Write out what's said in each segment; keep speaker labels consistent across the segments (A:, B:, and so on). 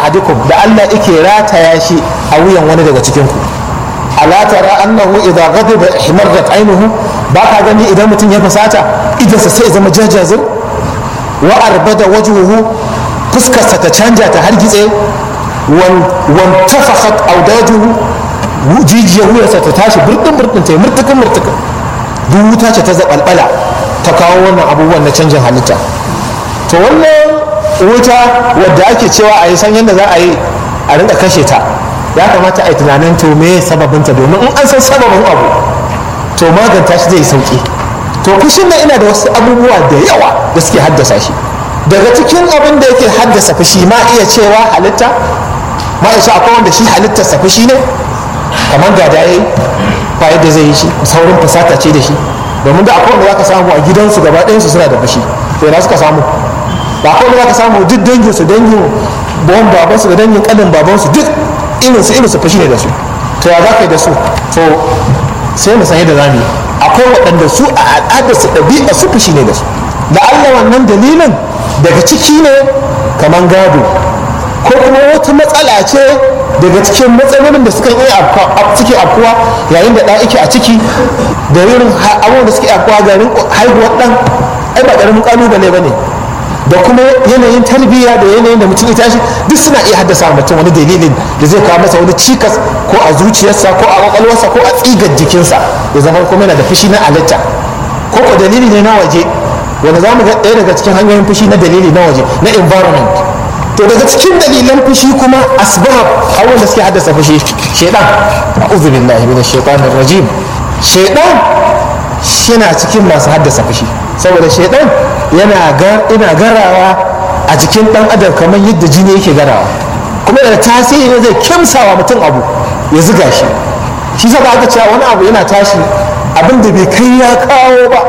A: ahadikum da Allah yake rataya shi a wuyan wani daga cikin ku ala tara annahu idza ghadiba ihmarrat aynuhu ba ka gani idan mutum ya fasata idansa sai zama jajazir wa arbada wajhuhu fuskarsa ta canja ta hargitse wan tafakhat awdajuhu jijiyar wuyarsa ta tashi burɗin burɗin ta yi murtukin murtukin duk wuta ce ta zaɓalɓala ta kawo wannan abubuwan na canjin halitta to wannan wuta wadda ake cewa a yi san yadda za a yi a rinka kashe ta ya kamata a yi tunanin to me sababinta domin in an san sababin abu to maganta shi zai sauki to fushin nan ina da wasu abubuwa da yawa da suke haddasa shi daga cikin abin da yake haddasa fushi ma iya cewa halitta ma iya akwai wanda shi halittarsa fushi ne kamar gada ya yi ba yadda zai yi shi saurin fasata ce da shi domin da akwai wanda za ka samu a gidansu gaba ɗayansu suna da fushi to yana suka samu ba akwai wanda za ka samu duk dangin su dangin bawan babansu da dangin ƙanin babansu duk irinsu irinsu fushi ne da su to ya za ka yi da su to sai mu san yadda za mu yi akwai waɗanda su a al'adar su ɗabi'a su fushi ne da su da Allah wannan dalilin daga ciki ne kamar gado ko kuma wata matsala ce daga cikin matsalolin da suka yi suke afkuwa yayin da ɗa yake a ciki da irin abubuwan da suke afkuwa garin haihuwar ɗan ai ba ƙaramin ƙalubale ba ne da kuma yanayin tarbiyya da yanayin da mutum ya tashi duk suna iya haddasa mutum wani dalilin da zai kawo masa wani cikas ko a zuciyarsa ko a kwakwalwarsa ko a tsigar jikinsa ya zama kuma yana da fushi na halitta ko ko dalili ne na waje wanda za mu ga ɗaya daga cikin hanyoyin fushi na dalili na waje na environment to daga cikin dalilan fushi kuma asbab abubuwan da suke haddasa fushi shaidan a'udhu billahi minash shaitanir rajim shaidan shina cikin masu haddasa fushi saboda shaidan yana ina garawa a jikin dan adam kamar yadda jini yake garawa kuma da tasiri ne zai kimsawa mutum abu ya ziga shi shi sa aka cewa wani abu yana tashi abin da bai kai ya kawo ba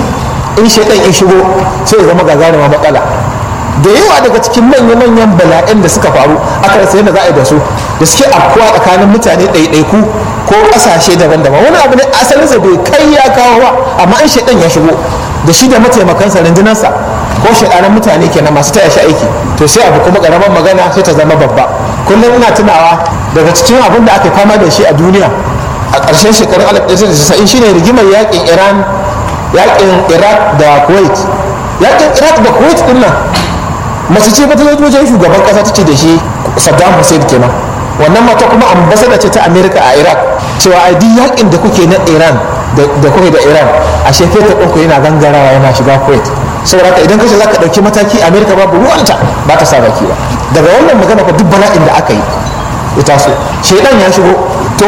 A: in shaidan ya shigo sai ya zama gagaruma matsala da yawa daga cikin manya-manyan bala'in da suka faru aka rasa yadda za a yi da su da suke afkuwa tsakanin mutane ɗaiɗaiku ko ƙasashe daban-daban wani abu ne asalinsa bai kai ya kawo ba amma in shaidan ya shigo da shi da mataimakansa rundunarsa ko shaidanan mutane kenan masu taya shi aiki to sai abu kuma ƙaramar magana sai ta zama babba kullum ina tunawa daga cikin abin da aka fama da shi a duniya a ƙarshen shekarun 1990 shine rigimar yakin iran yakin iraq da kuwait yakin iraq da kuwait din nan mace ce ta zo wajen shugaban kasa ta ce da shi saddam hussein kenan wannan mata kuma ambasada ce ta america a iraq cewa a duk yakin da kuke na iran da kuke da iran a shekara ɗinku yana gangarawa yana shiga kuwait saboda idan kace za ka ɗauki mataki america babu ruwanta ba ta sa baki ba daga wannan magana fa duk bala'in da aka yi ya taso shaidan ya shigo to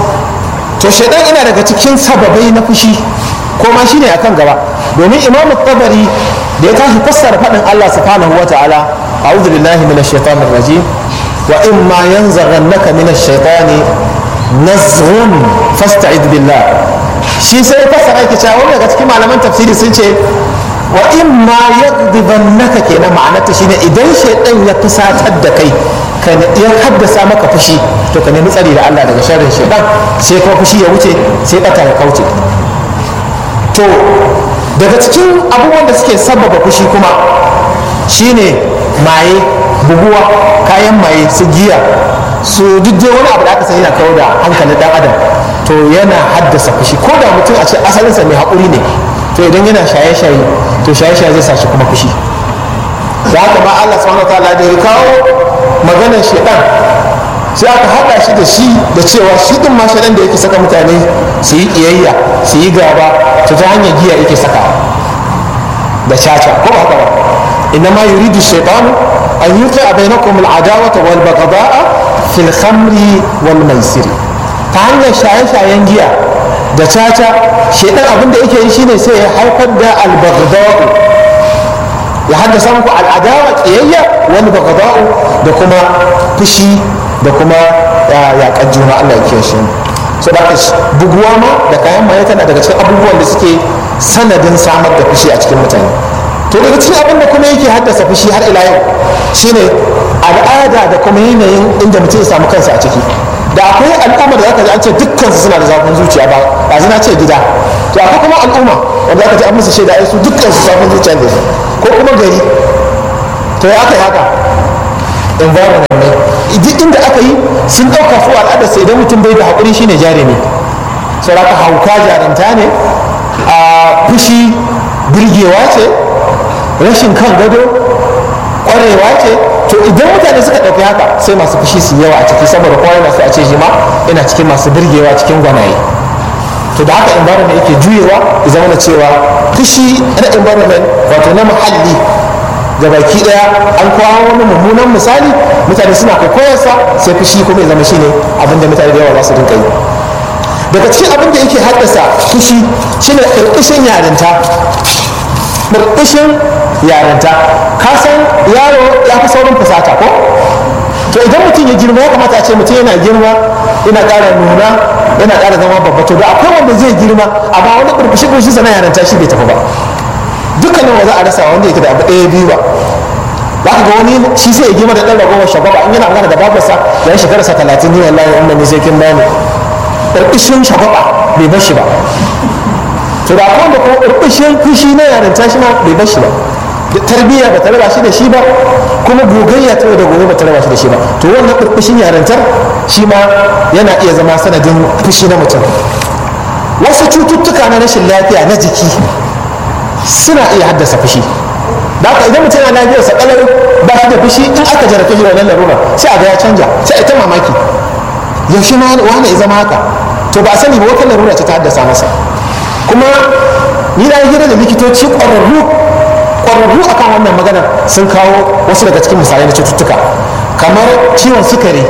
A: to shaidan ina daga cikin sababai na fushi ko ma shine akan gaba domin imamu tabari da ya tashi fassara faɗin Allah subhanahu wa ta'ala a'udhu billahi minash shaitanir rajim wa in ma yanzaghannaka minash shaitani nazghun fasta'id billah shi sai fassara yake cewa wani daga cikin malaman tafsiri sun ce wa in ma yaghdibannaka kenan ma'anarta shine idan shaitan ya fusatar da kai ka ya haddasa maka fushi to ka nemi tsari da Allah daga sharrin shaitan sai kuma fushi ya wuce sai bata ya kauce to daga cikin abubuwan da suke sababa fushi kuma shine maye buguwa kayan maye su giya su duk wani abu da aka sani na kawo da hankalin dan adam to yana haddasa fushi ko da mutum a ce asalinsa mai haƙuri ne to idan yana shaye-shaye to shaye-shaye zai sa shi kuma fushi da haka ma Allah subhanahu wa ta'ala da ya kawo maganar shedan sai aka haɗa shi da shi da cewa shi din ma shedan da yake saka mutane su yi ƙiyayya su yi gaba to ta hanyar giya yake sakawa da caca ko ba haka ba inna ma yuridu shaytanu an yuqi bainakum al-adawata wal baghdha'a fil khamri wal maisir ta hanyar shaye-shayen giya da caca shaidan abin da yake yi shine sai ya haifar da al ya haddasa muku al'adawa kiyayya wal baghdha'u da kuma fushi da kuma yaƙar juna Allah ya kiyaye shi so da buguwa ma da kayan maye tana daga cikin abubuwan da suke sanadin samar da fushi a cikin mutane to daga cikin abin da kuma yake haddasa fushi har ila yau shine al'ada da kuma yanayin inda mutum ya samu kansa a ciki da akwai al'umma da zaka ji an ce dukkan su suna da zafin zuciya ba ba zina ce gida to akwai kuma al'umma wanda zaka ji an musu shaida ai su dukkan su zafin zuciya da su ko kuma gari to ya aka yi haka environment ne duk inda aka yi sun ɗauka su al'adar sai idan mutum bai da haƙuri shine jarumi sauraka hauka jarumta ne a fushi birgewa ce rashin kan gado ƙwarewa ce to idan mutane suka ɗauki haka sai masu fushi su yawa a ciki saboda kowa yana so a ce shi ma ina cikin masu birgewa cikin gwanaye to da haka environment yake juyewa ya zama da cewa fushi na environment wato na muhalli ga baki daya an kawo wani mummunan misali mutane suna kwaikwayarsa sai fushi kuma ya zama shine abinda mutane da yawa za su rinka yi daga cikin abin da yake haddasa fushi shine ƙarƙashin yarinta ƙarƙashin yarinta ka san yaro ya fi saurin fusata ko to idan mutum ya girma ya kamata a ce mutum yana girma yana ƙara nuna yana ƙara zama babba to da akwai wanda zai girma amma wani burbushi burbushi sana yarinta shi bai tafi ba dukkanin wa za a rasa wanda yake da abu ɗaya biyu ba za ka ga wani shi sai ya girma da ɗan ragowar shagaba in yana magana da babarsa ya yi shekararsa talatin ni wallahi in ne sai kin bani burkushin shagaba bai bar shi ba to da akwai wanda kuma burkushin fushi na yarinta shi ma bai bar shi ba tarbiyya ba ta raba shi da shi ba kuma gogayya ta da gobe ba ta raba shi da shi ba to wannan burkushin yarintar shi ma yana iya zama sanadin fushi na mutum wasu cututtuka na rashin lafiya na jiki suna iya haddasa fushi da haka idan mutum yana lafiyar sa kalau ba shi da fushi in aka jarabe shi wannan larura sai a ga ya canja sai a ta mamaki yaushe ma wani ya zama haka to ba a sani ba wata larura ce ta haddasa masa kuma ni na hira da likitoci ƙwararru ƙwararru akan wannan maganar sun kawo wasu daga cikin misalai na cututtuka kamar ciwon sukari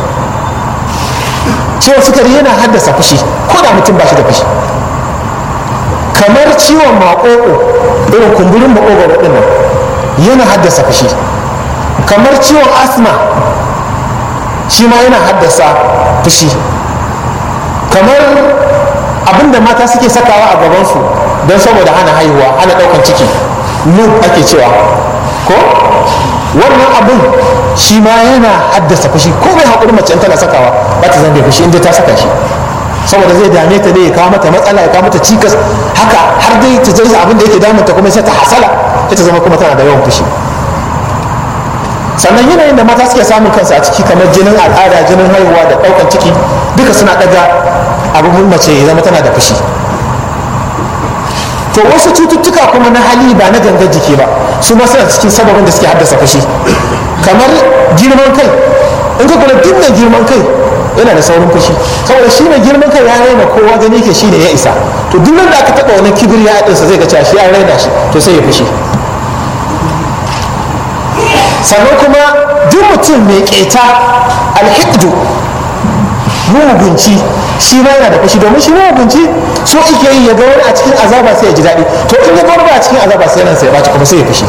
A: ciwon sukari yana haddasa fushi ko da mutum ba shi da fushi kamar ciwon maƙoƙo irin kumburin maƙoƙo ɗin nan yana haddasa fushi kamar ciwon asma shi ma yana haddasa fushi kamar abinda mata suke sakawa a gabansu don saboda hana haihuwa hana ɗaukan ciki lub ake cewa ko wannan abin shi ma yana haddasa fushi ko mai haƙuri mace in tana sakawa ba ta zambe fushi inda ta saka shi saboda zai dame ta ne ya kawo mata matsala ya kawo mata cikas haka har dai ta zai abin da yake damunta kuma sai ta hasala ita zama kuma tana da yawan fushi sannan yanayin da mata suke samun kansu a ciki kamar jinin al'ada jinin haihuwa da ɗaukan ciki duka suna ɗaga abin mace ya zama tana da fushi to wasu cututtuka kuma na hali ba na gangan jiki ba su ma suna cikin sababin da suke haddasa fushi kamar girman kai in ka kula duk mai girman kai yana da saurin fushi saboda shi mai girman kai ya raina kowa gani ke shi ne ya isa to duk da aka taɓa wani kibir ya haɗinsa zai ga cewa shi ya raina shi to sai ya fushi sannan kuma duk mutum mai keta alhiddu mugunci shi ma yana da fushi domin shi mugunci so ike yi ya ga wani a cikin azaba sai ya ji daɗi to in ya ga wani a cikin azaba sai ransa ya ɓaci kuma sai ya fushi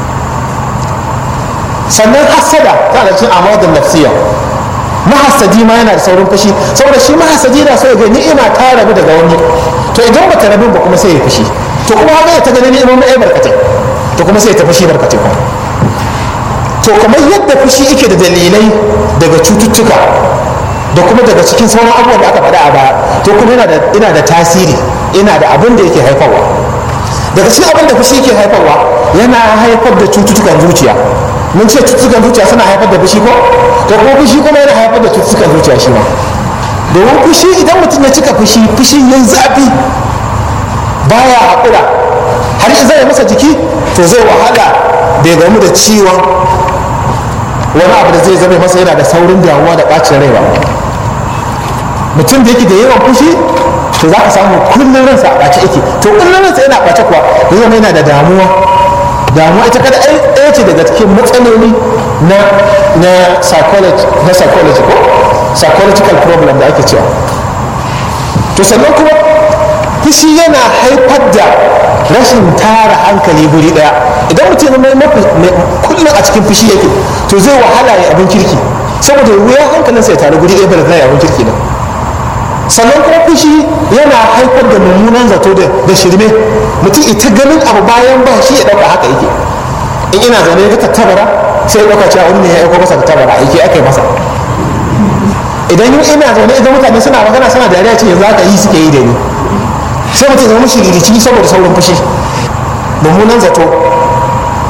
A: sannan hassada ta da cikin amadun nafsiya mahassadi ma yana da saurin fushi saboda shi mahassadi na so ya ga ni'ima ta rabu daga wani to idan ba ta rabu ba kuma sai ya fushi to kuma haka ya ta gani ni'imomi ai barkatai to kuma sai ya ta fushi barkatai kuma to kamar yadda fushi yake da dalilai daga cututtuka da kuma daga cikin sauran abubuwan da aka faɗa a baya to kuma yana da tasiri ina da abin da yake haifarwa daga cikin abin da fushi yake haifarwa yana haifar da cututtukan zuciya mun ce cututtukan zuciya suna haifar da fushi ko to kuma fushi kuma yana haifar da cututtukan zuciya shi ma domin fushi idan mutum ya cika fushi fushi yayi zafi baya haƙura har zai masa jiki to zai wahala bai gamu da ciwon wani abu da zai zama masa yana da saurin damuwa da ɓacin rai ba mutum da yake da yawan fushi to za ka samu kullum ransa a ɓace yake to kullum ransa yana ɓace kuwa ya zama yana da damuwa damuwa ita kada ɗaya ce daga cikin matsaloli na na psychology na psychology ko psychological problem da ake cewa to sannan kuma fushi yana haifar da rashin tara hankali guri daya idan mutum mai kullum a cikin fushi yake to zai wahala ya abin kirki saboda wuya hankalinsa ya taru guri daya bai zai abin kirki nan sannan kuma fushi yana haifar da mummunan zato da shirme mutum ita ganin abu bayan ba shi ya dauka haka yake in ina zaune ya ga tattabara sai ya dauka cewa wani ne ya aiko masa tattabara yake aka yi masa idan ina zaune idan mutane suna magana suna dariya ce yanzu haka yi suke yi da ni sai mutum zama shiririci saboda saurin fushi mummunan zato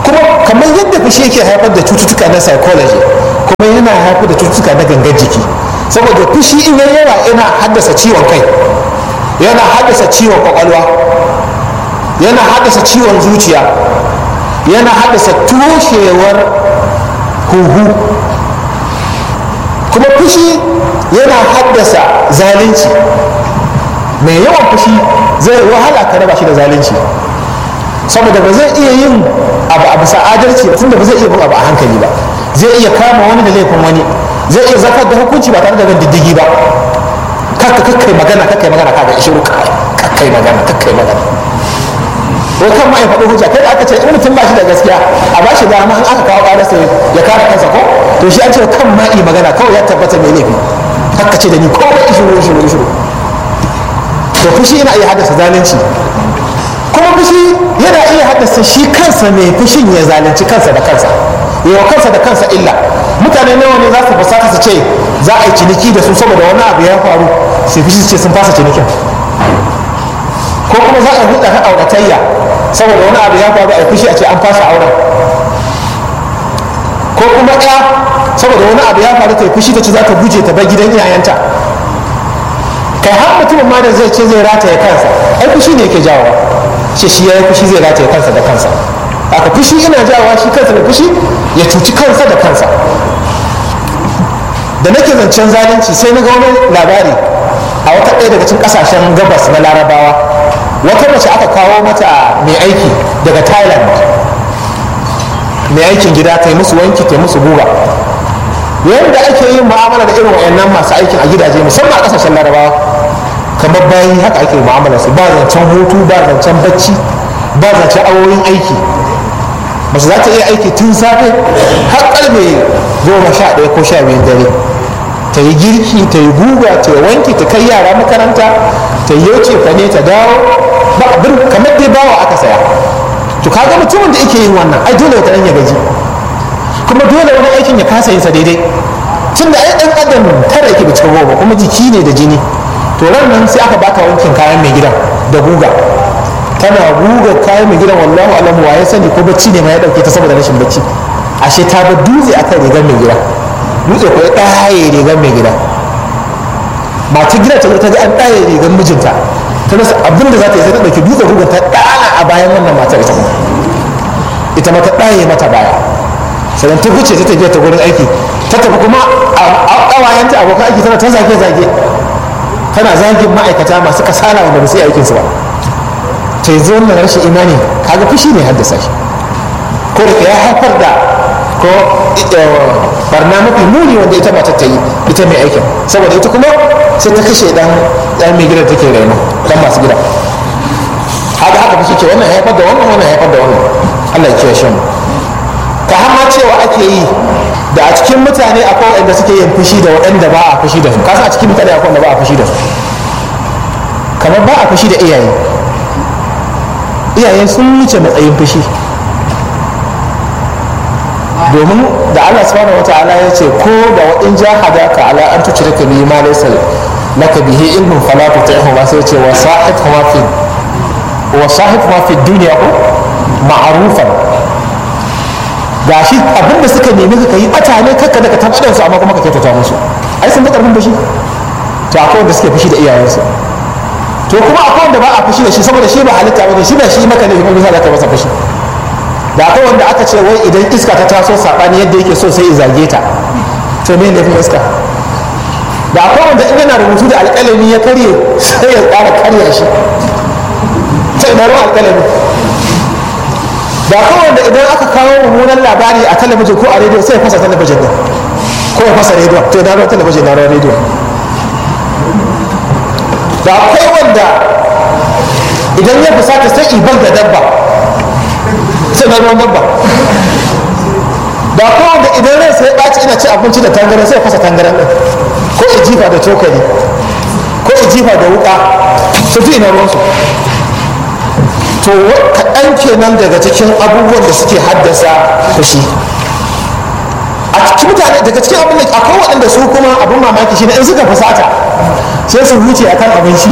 A: kuma kamar yadda fushi yake haifar da cututtuka na psychology kuma yana haifar da cututtuka na gangan jiki saboda fushi in yayi yawa yana haddasa ciwon kai yana haddasa ciwon kwakwalwa yana haddasa ciwon zuciya yana haddasa toshewar huhu kuma fushi yana haddasa zalunci mai yawan fushi zai wahala ka raba shi da zalunci saboda ba zai iya yin abu a bisa adalci ba tunda ba zai iya bin abu a hankali ba zai iya kama wani da laifin wani zai iya zartar da hukunci ba tare da bin diddigi ba kakka kakkai magana kakkai magana kaga ishiru kakkai magana kakkai magana ko kan ma ya faɗi hujja kai da aka ce in mutum ba shi da gaskiya a ba shi dama in aka kawo ƙararsa ya kare kansa ko to shi an ce kan ma yi magana kawai ya tabbata mai laifi kakka ce da ni komai ishiru ishiru ishiru to fushi yana iya haddasa zalunci kuma fushi yana iya haddasa shi kansa mai fushin ya zalunci kansa da kansa yawa kansa da kansa illa mutane nawa ne za su fasata su ce za a yi ciniki da su saboda wani abu ya faru sai fushi su ce sun fasa cinikin ko kuma za a yi hulɗa ta auratayya saboda wani abu ya faru a yi fushi a ce an fasa auren ko kuma ɗaya saboda wani abu ya faru ta yi fushi ta ce za ta guje ta bar gidan iyayenta kai har mutumin ma da zai ce zai rataye kansa ai fushi ne yake jawowa ce shi ya yi fushi zai rataye kansa da kansa aka fushi ina jawowa shi kansa da fushi ya cuci kansa da kansa da nake zancen zalunci sai na ga wani labari a wata ɗaya daga cikin ƙasashen gabas na larabawa wata mace aka kawo mata mai aiki daga thailand mai aikin gida ta yi musu wanki ta yi musu guga yadda ake yin mu'amala da irin wayannan masu aikin a gidaje musamman a ƙasashen larabawa kamar bayan haka ake mu'amala su ba zancen hutu ba zancen bacci ba zancen awoyin aiki mace za ta iya aiki tun safe har karfe goma sha ɗaya ko sha biyu dare ta yi girki ta yi guga ta yi wanki ta kai yara makaranta ta yi yauce fa ne ta dawo ba abin kamar dai bawa aka saya to kaga mutumin da yake yin wannan ai dole wata ya gaji kuma dole wani aikin ya kasa yin sa daidai tun da ai ɗan adam tara yake da cikin goma kuma jiki ne da jini to ran nan sai aka baka wankin kayan mai gidan da guga tana guga kayan mai gidan wallahu alamu wa ya sani ko bacci ne ma ya dauke ta saboda rashin bacci ashe ta bar dutse akan rigar mai gida dutse ko ya ɗaye rigar mai gida mata gida ta ta ga an ɗaye rigar mijinta ta rasa abin da za ta yi sai ta ɗauki dutsen gugan ta ɗana a bayan wannan matar ita ita ma ta ɗaye mata baya sannan ta fice ta tafiya ta gurin aiki ta tafi kuma a ƙawayenta abokan aiki tana ta zage-zage tana zagin ma'aikata masu kasala wanda ba su yi aikinsu ba ta yanzu wannan rashin imani kaga fushi ne haddasa shi ko da ya haifar da ko barna mafi muni wanda ita mata ta yi ita mai aikin saboda ita kuma sai ta kashe dan dan mai gidan take raino dan masu gida haka haka fushi ce wannan haifar da wannan wannan haifar da wannan Allah ya kiyaye mu ka har ma cewa ake yi da a cikin mutane akwai waɗanda suke yin fushi da waɗanda ba a fushi da su kasa a cikin mutane akwai waɗanda ba a fushi da su kamar ba a fushi da iyaye iyaye sun wuce matsayin fushi domin da Allah subhanahu wata'ala ya ce ko da waɗin jahadaka ala an tuci ka bihi ma laysa laka bihi ilmun fala tuti'hu ma sai ce wa sahib ma fi wa sahib ma fi dunya ko ma'rufan gashi abinda suka nemi ka yi bata ne kakka da ka tabbatar su amma kuma ka kyautata musu ai sun da karfin fushi to akwai wanda suke fushi da iyayensu to kuma akwai wanda ba a fushi da shi saboda shi ba halitta ba shi ba shi maka ne kuma za ka masa fushi da akwai wanda aka ce wai idan iska ta taso sabani yadda yake so sai zage ta to me ne iska da akwai wanda in yana rubutu da alƙalami ya karye sai ya ƙara karya shi sai na ruwan alƙalami da akwai wanda idan aka kawo mummunan labari a talabijin ko a rediyo sai ya fasa talabijin din ko ya fasa rediyo to na ruwan talabijin na ruwan rediyo da akwai wanda idan ya fusata sai ibar da dabba sai na ruwan dabba da akwai wanda idan rai sai ɓaci ina ci abinci da tangaran sai fasa tangaran ɗin ko ya jifa da cokali ko ya jifa da wuƙa su fi ina ruwansu to kaɗan kenan daga cikin abubuwan da suke haddasa fushi a cikin mutane daga cikin abin da akwai waɗanda su kuma abin mamaki shi ne in suka fusata sai su huce akan abinci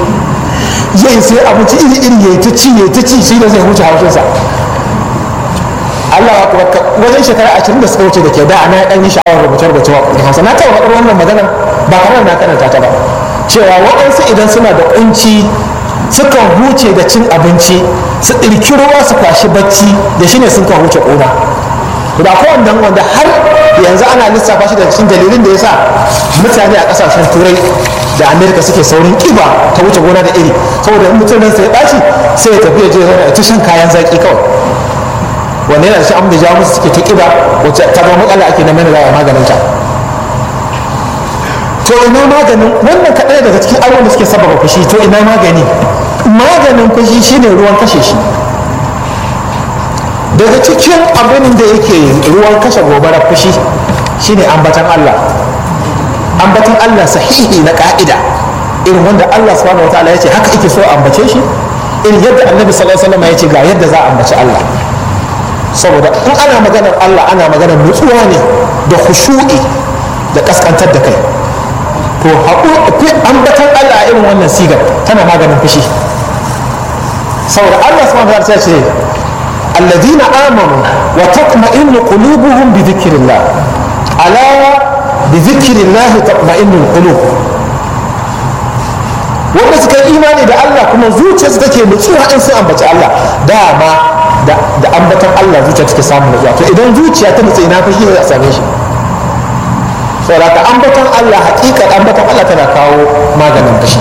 A: zai sai abinci iri iri ya ta ci ya ta ci shi da zai huce haushinsa Allah ya wajen shekara ashirin da suka wuce da ke da ana ɗan yi sha'awar rubuce rubuce wa kuɗin hausa na taɓa faɗar wannan magana ba kamar na karanta ta ba cewa waɗansu idan suna da ƙunci sukan huce da cin abinci su ɗirki ruwa su kwashi bacci da shi ne sun kan huce ƙuna da ko wannan wanda har yanzu ana lissafa shi da cikin dalilin da ya sa mutane a ƙasashen turai da amerika suke saurin ƙiba ta wuce gona da iri saboda in mutum ransa ya ɓaci sai ya tafi ya je zauna ta shan kayan zaƙi kawai wanda yana da shi da jawo musu suke ta ƙiba wacce ta zama matsala ake na mai da maganin ta to ina maganin wannan kaɗai daga cikin abubuwan da suke sababa fushi to ina magani maganin fushi shine ruwan kashe shi daga cikin abin da yake ruwan kashe gobara fushi shine ambatan Allah ambatan Allah sahihi na ka'ida irin wanda Allah subhanahu wataala ya ce haka ake so a ambace shi irin yadda annabi sallallahu alaihi wasallam ya ce ga yadda za a ambaci Allah saboda in ana maganar Allah ana maganar nutsuwa ne da khushu'i da kaskantar da kai to ambatan Allah a irin wannan sigar tana maganin fushi saboda Allah subhanahu wataala ya ce الذين آمنوا وتطمئن قلوبهم بذكر الله ألا بذكر الله تطمئن القلوب wanda suka yi imani da Allah kuma zuciyarsu take nutsuwa in sun ambaci Allah dama da ambatan Allah zuciya take samun nutsuwa to idan zuciya ta nutsu ina fashi za a same shi saboda ka ambatan Allah hakikar ambatan Allah tana kawo maganin fashi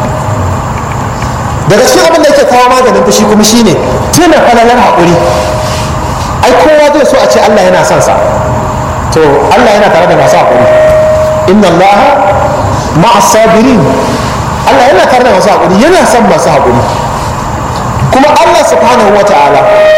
A: daga cikin abin da yake kawo maganin fushi kuma shine tuna falalar haƙuri ai kowa zai so a ce Allah yana son sa to Allah yana tare da masu haƙuri inna Allah ma'a sabirin Allah yana tare da masu haƙuri yana son masu haƙuri kuma Allah subhanahu wa ta'ala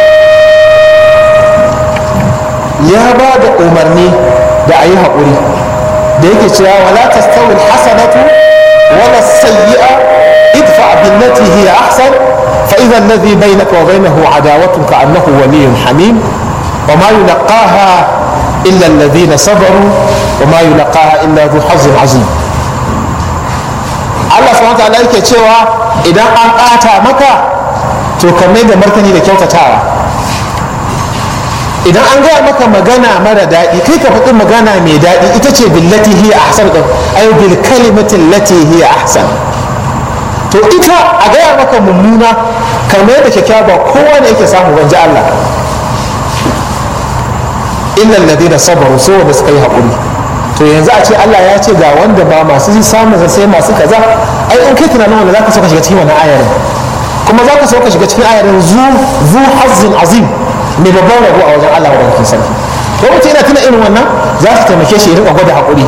A: ya ba da umarni da a yi haƙuri da yake cewa wala tastawil hasanatu wala sayyi'a idfa billati hiya ahsan fa idha alladhi bainaka wa bainahu adawatun ka'annahu waliyyun hamim wa ma yulqaha illa alladhina sabaru wa ma yulqaha illa dhu hazzin azim Allah subhanahu wa ta'ala yake cewa idan an ɓata maka to ka mai da martani da kyautatawa idan an gaya maka magana mara daɗi kai ka faɗi magana mai daɗi ita ce billati hiya ahsan ɗin ay bil kalimatin lati hiya ahsan to ita a gaya maka mummuna kamar da kyakkyawa ba kowa ne yake samu banji Allah illa alladhina sabaru so wanda suka yi haƙuri to yanzu a ce Allah ya ce ga wanda ba masu samun sai masu kaza ai in kai tunanin wanda zaka so ka shiga cikin wannan ayarin kuma zaka so ka shiga cikin ayarin zu zu hazzin azim mai babban rabo a wajen Allah wadda sarki ko mutum yana tuna irin wannan za su taimake shi ya rika gwada haƙuri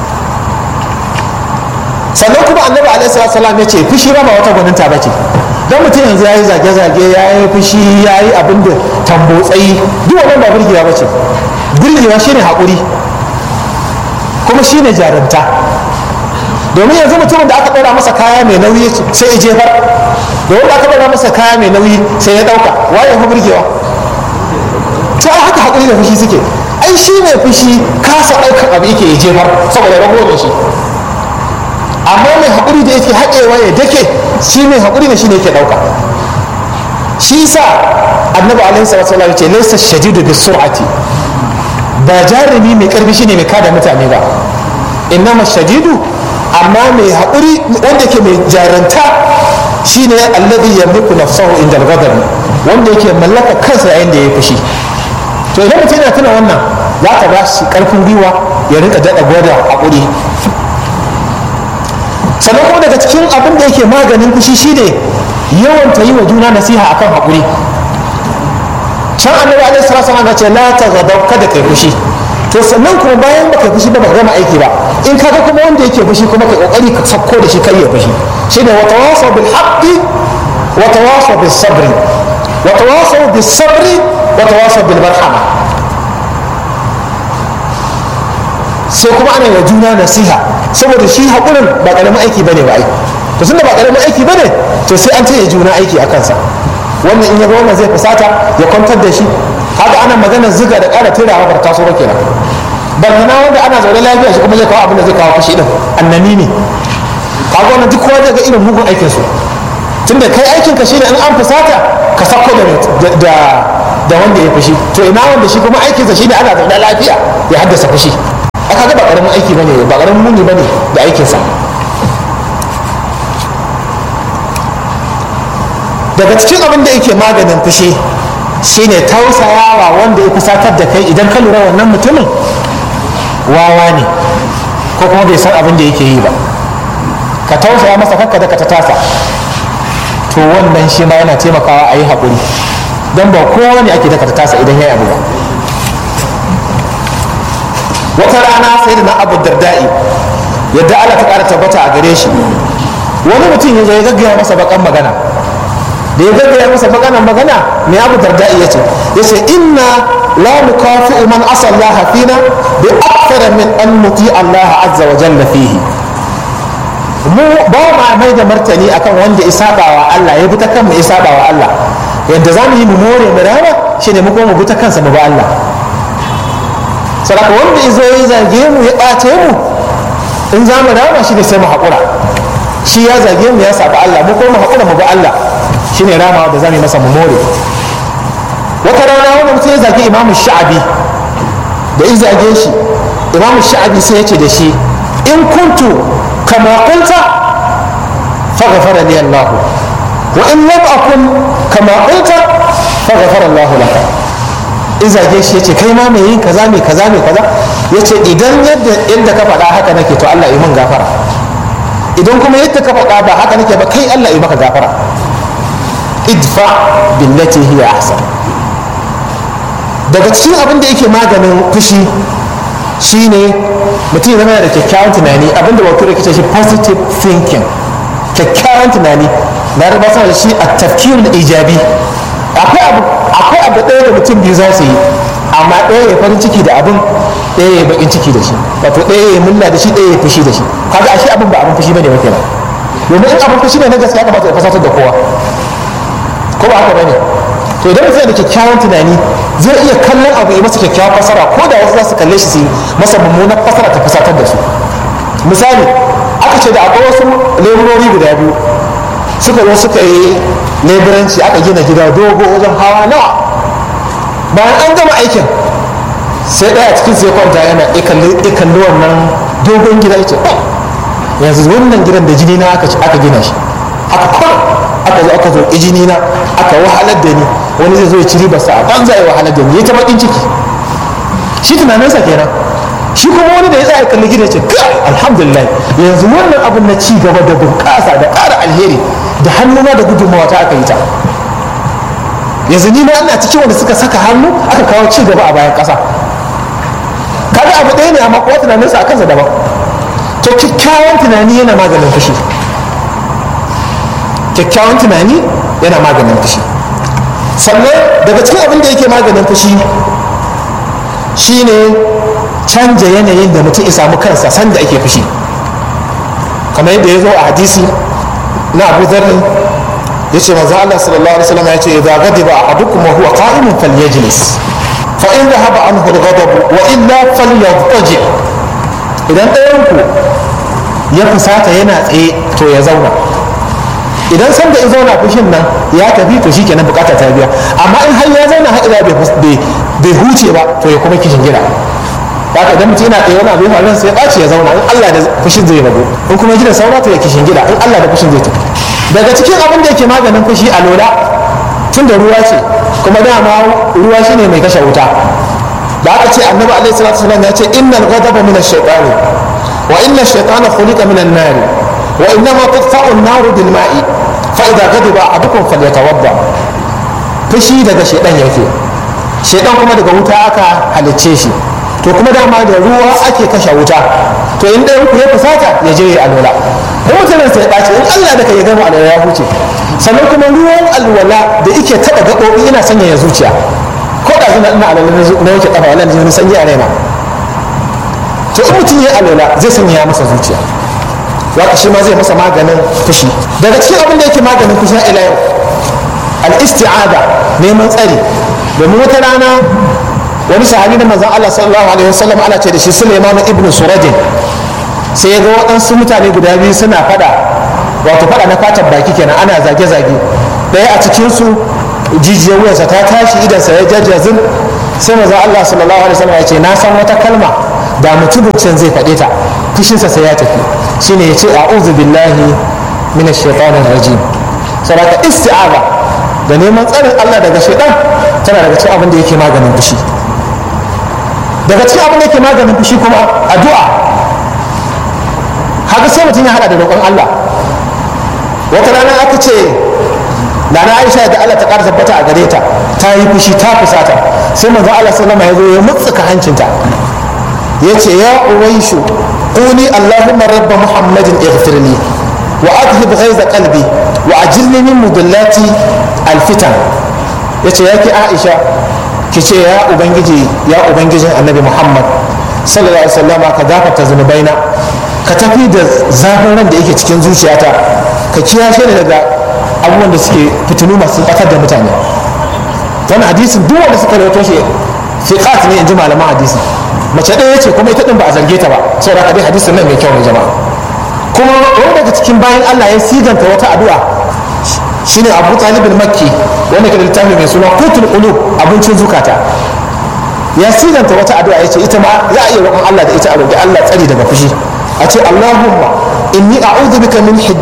A: sannan kuma annabi alaihi salam ya ce fushi ba wata gwaninta ba ce don mutum yanzu ya yi zage-zage ya yi fushi ya yi abin da tambotsayi duk wannan ba burgewa ba ce burgewa shine haƙuri kuma shine jarumta domin yanzu mutumin da aka ɗora masa kaya mai nauyi sai ya jefar da wanda aka ɗora masa kaya mai nauyi sai ya ɗauka waye fi burgewa ta haka haƙuri da fushi suke ai shi mai fushi kasa ɗaukar abu yake ya jefar saboda rago da shi amma mai haƙuri da yake haƙewa ya dake shi mai haƙuri da shi ne yake ɗauka shi sa annabi alaihi salatu wasallam ce laysa shadidu bis sur'ati ba jarumi mai karfi shine mai kada mutane ba innama shadidu amma mai haƙuri wanda ke mai jaranta shine alladhi yamliku nafsahu inda al-ghadab wanda yake mallaka kansa yayin da ya fushi to idan mutum yana tuna wannan za ka ba shi karfin gwiwa ya rinka daɗa gwada haƙuri sannan kuma daga cikin abin da yake maganin fushi shine yawan ta yi wa juna nasiha akan haƙuri can annabi alaihi salatu wasallam ce la taghadaw kada kai fushi to sannan kuma bayan baka fushi ba baka gama aiki ba in kaga kuma wanda yake fushi kuma kai kokari ka sakko da shi kai ya fushi shine wa tawasaw bil haqqi wa tawasaw bis sabri wa tawasaw bis sabri wa tawasaw bil marhama sai kuma ana wa juna nasiha saboda shi haƙurin ba ƙaramin aiki bane ba ai to tunda ba ƙaramin aiki bane to sai an taya juna aiki a kansa wannan in ya ga wannan zai fusata ya kwantar da shi kaga ana magana ziga da ƙara turawa ba taso ba kenan ballana wanda ana zaune lafiya shi kuma zai kawo abin da zai kawo fushi din annani ne kaga wannan duk kowa zai ga irin mugun aikin su tunda kai aikin ka shine in an fusata ka sako da da da wanda ya fushi to ina wanda shi kuma aikinsa shine ana zaune lafiya ya haddasa fushi aka ga ba karamin aiki bane ba karamin muni bane da aikinsa daga cikin abin da yake maganin fushi shine tausayawa wanda ya fusatar da kai idan ka lura wannan mutumin wawa ne ko kuma bai san abin da yake yi ba ka tausaya masa kakka da ka ta tasa to wannan shi ma yana taimakawa a yi haƙuri don ba kowa ne ake da ka ta tasa idan ya yi abu ba wata rana sai da na abu dardai yadda Allah ta ƙara tabbata a gare shi wani mutum ya zo ya gaggaya masa bakan magana da ya gaggaya masa magana magana mai abu dardai ya ce ya ce inna la nukafi'u man asa Allah fina bi akthara min an nuti Allah azza wa jalla fihi mu ba ma mai da martani akan wanda isaba wa Allah ya bi ta kan mu isaba wa Allah yadda za mu yi mu more mu rama shine mu kuma mu bi ta kansa mu ba Allah sadaka wanda izo ya zage mu ya ɓace mu in za mu rama shi ne sai mu haƙura shi ya zage mu ya saba Allah mu kuma mu haƙura mu ba Allah shi ne ramawa da za mu yi masa mu more wata rana wanda mutum ya zage imamu sha'abi da in zage shi imamu sha'abi sai ya ce da shi in kuntu kama kunta faghfara li Allah wa in lam akun kama kunta faghfara Allah laka in zage shi yace kai ma mai yin kaza mai kaza mai kaza yace idan yadda yadda ka faɗa haka nake to Allah ya min gafara idan kuma yadda ka faɗa ba haka nake ba kai Allah ya maka gafara idfa billati hiya ahsan daga cikin abin da yake maganin fushi shine mutum zama da kyakkyawan tunani abin da wakil rikice shi positive thinking kyakkyawan tunani na raba da shi a tafkirul ijabi akwai abu akwai abu ɗaya da mutum biyu za su yi amma ɗaya ya farin ciki da abin ɗaya ya bakin ciki da shi wato ɗaya ya mulla da shi ɗaya ya fushi da shi kaga ashe abin ba abin fushi bane ba kenan domin in abin fushi ne na gaskiya kamata ya fasatar da kowa ko ba haka bane to idan mutum da kyakkyawan tunani zai iya kallon abu ya masa kyakkyawan fasara ko da wasu za su kalle shi su yi masa mummunan fasara ta fasatar da su misali aka ce da akwai wasu leburori guda biyu suka zo suka yi leburanci aka gina gida dogo wajen hawa nawa bayan an gama aikin sai ɗaya cikin sai kwanta yana ikalli wannan dogon gida ya ce yanzu wannan gidan da jini na aka gina shi aka kwan aka zo aka zo jini na aka wahalar da ni wani zai zo ya ci ribarsa a banza ya wahalar da ni ya ta bakin ciki shi tunaninsa kenan shi kuma wani da ya tsaya kalli gida ce kai alhamdulillah yanzu wannan abun na ci gaba da bunƙasa da ƙara alheri da hannuna da gudunmawa ta aka yi ta yanzu ni ma ina cikin wanda suka saka hannu aka kawo ci gaba a bayan ƙasa kaga abu ɗaya ne amma kowa tunaninsa a kansa daban to kyakkyawan tunani yana maganin fushi kyakkyawan tunani yana maganin fushi sannan daga cikin abin da yake maganin fushi shine canja yanayin da mutum ya samu kansa sanda ake fushi kamar yadda ya zo a hadisi na abu zarri ya ce manzo Allah sallallahu alaihi wasallam ya ce idza ghadiba ahadukum wa huwa qa'imun falyajlis fa in dhahaba anhu al-ghadab wa illa falyadji idan ɗayan ku ya fusata yana tsaye to ya zauna idan san da ya zauna fushin nan ya tafi to shi kenan bukata ta biya amma in har ya zauna har ila bai huce ba to ya kuma kishin gida haka idan mutum yana tsaye wani abu ya faru sai ya ɓaci ya zauna in Allah da fushin zai rabu in kuma gidan saura to ya kishin gida in Allah da fushin zai tafi daga cikin abin da yake maganin fushi a lola tun da ruwa ce kuma dama ruwa shine mai kashe wuta da aka ce annabi alaihi salatu wasallam ya ce innal ghadaba min ash-shaytani wa inna ash-shaytana khuliqa min an-nar wa innama tudfa'u an-nar bil ma'i fa idza ghadiba ahadukum falyatawadda fushi daga shaytan yake shaytan kuma daga wuta aka halicce shi to kuma dama da ruwa ake kashe wuta to in ɗayan ku ya fusata ya je ya alwala ko mutumin sai ɓaci in Allah da ka ya gama alwala ya huce sannan kuma ruwan alwala da yake taɓa gaɓoɓi yana sanya ya zuciya ko da zina ina alwala na yake ƙafa wala ne sanyi a raina to in mutum ya alwala zai sanya ya masa zuciya waka shi ma zai masa maganin fushi daga cikin abin da yake maganin fushi ila yau al-isti'ada neman tsari domin wata rana wani sahabi na manzon Allah sallallahu alaihi wasallam ana ce da shi Sulaiman ibn Suradin sai ya ga waɗansu mutane guda biyu suna fada wato fada na fatan baki kenan ana zage-zage ɗaya a cikin su jijiyar wuyansa ta tashi idansa ya jajjazin sai maza Allah sallallahu alaihi wasallam ya ce na san wata kalma da mutumin zai faɗe ta fushinsa sai ya tafi shine ya ce a'udhu billahi minash shaitanir rajim saboda isti'aza da neman tsarin Allah daga shaitan tana daga cikin abin da yake maganin fushi daga cikin abin da yake maganin fushi kuma addu'a haka sai mutum ya hada da roƙon Allah wata rana aka ce Nana Aisha da Allah ta ƙara tabbata a gare ta ta yi fushi ta fusata sai manzo Allah sallama ya zo ya mutsuka hancinta ya ce ya uwaishu quli allahumma rabba muhammadin ighfirli wa adhhib ghaiza qalbi wa ajilni min mudallati alfitan yace yake Aisha ki ce ya ubangiji ya ubangijin annabi Muhammad sallallahu alaihi wasallama ka gafarta zunubaina ka tafi da zafin ran da yake cikin zuciyata ka kiyashe ni daga abubuwan da suke fitinu masu batar da mutane wani hadisin duk wanda suka rawaito shi fiqat ne in ji malaman hadisi mace ɗaya ce kuma ita ɗin ba a zarge ta ba saboda ka dai hadisin nan mai kyau ne jama'a kuma wani daga cikin bayan Allah ya siganta wata addu'a shine Abu Talib makki wanda ke da littafi mai suna Qutul Qulub abincin zukata ya siganta wata addu'a yace ita ma za a iya roƙon Allah da ita a roƙi Allah tsari daga fushi a ce Allahumma inni a'udhu bika min